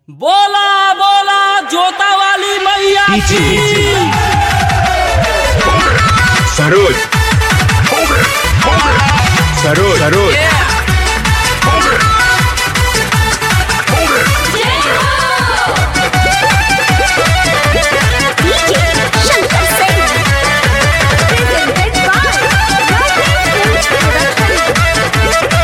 बोला बोला जोता वाली मैया पीछे, की पीछे। Saroj Saroj Saroj Shankar Singh. Presented by Rakesh Films Production.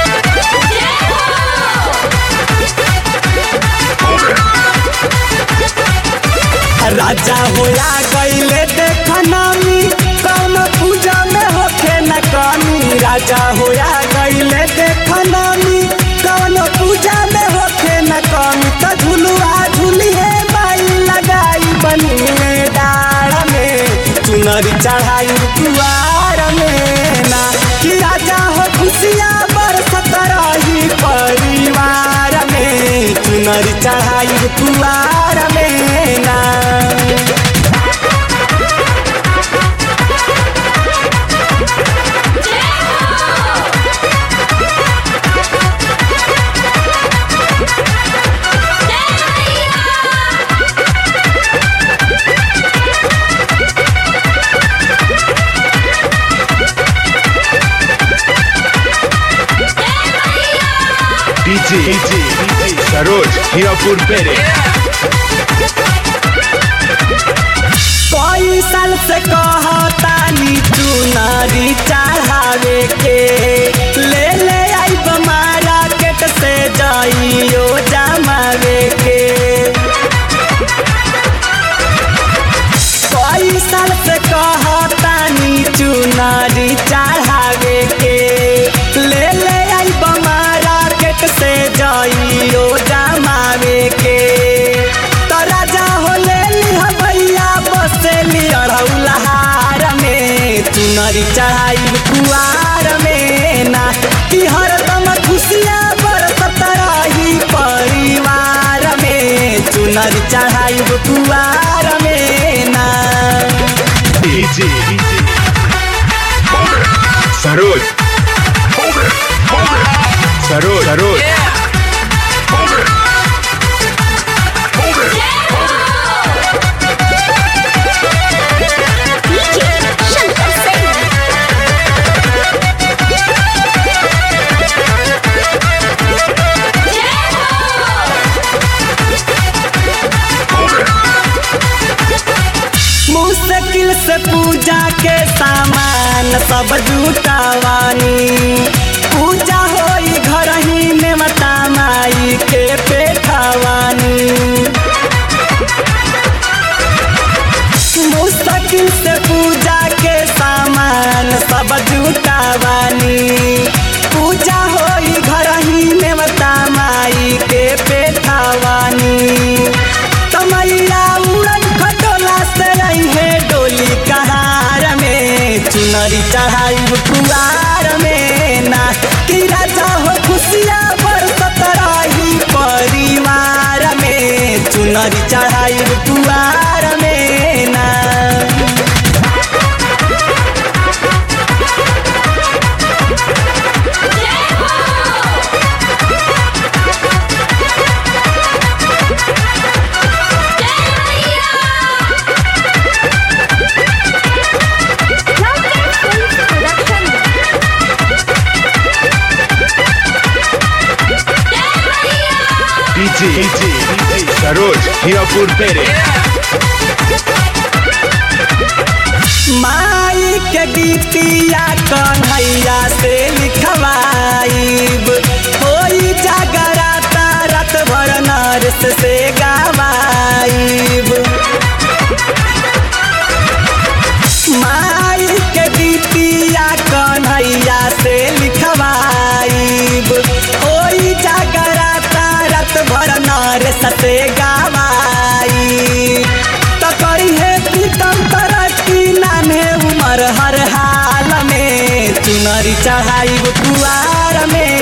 राजा होया गईले देख नामी कौन पूजा में होखे न कमी राजा होया गईले देख नामी कौन पूजा में होखे न कमी तो झुलुआ झुली है बाई लगाई बनी में डाड़ में चुनरी चढ़ाई कुआर में ना कि राजा हो खुशियाँ बरसत रही परिवार में चुनरी चढ़ाई कुआर में ना डीजे सरोज हीरापुर पेरे कई साल से कहतानी चुनरी चढ़ावे के ले ले आई मार्केट से जाइयो जमावे के कई साल से कहतानी चुनरी चढ़ावे के ले ले आई मार्केट से जाइयो जमावे के तो राजा हो ले लिहा भैया बसेली अड़ौलहार में चुनरी चढ़ाई कुआर में ना कि हरदम खुशियाँ बरसत रही परिवार में चुनरी चढ़ाई कुआर में ना DJ Saroj Saroj Saroj Shankar Singh. मुश्किल से पूजा के सामान सब जुटावानी पूजा होई घर ही में मता माई के पेठावानी मुश्किल से पूजा के सामान सब जुटावानी पूजा होई घर ही में मता माई के पेठावानी तमैया उड़न खटोला से रही है डोली कहार में चुनरी चढ़ाई कुआर में ना कि राजा हो खुशियाँ बरसत रही परिवार में चुनरी चढ़ाई कुआर में ना Rakesh Films Production. DJ Saroj Hirapur पेरे माई के गीतिया कन्हैया से लिखवाइब होई जागराता रात भर नरस से गवाइब माई के गीतिया कन्हैया से लिखवाइब होई जागराता रात भर नरस से गवाइब तो करी है प्रीतम तरक्की नाने उमर हर हाल में चुनरी चढ़ाई कुआर में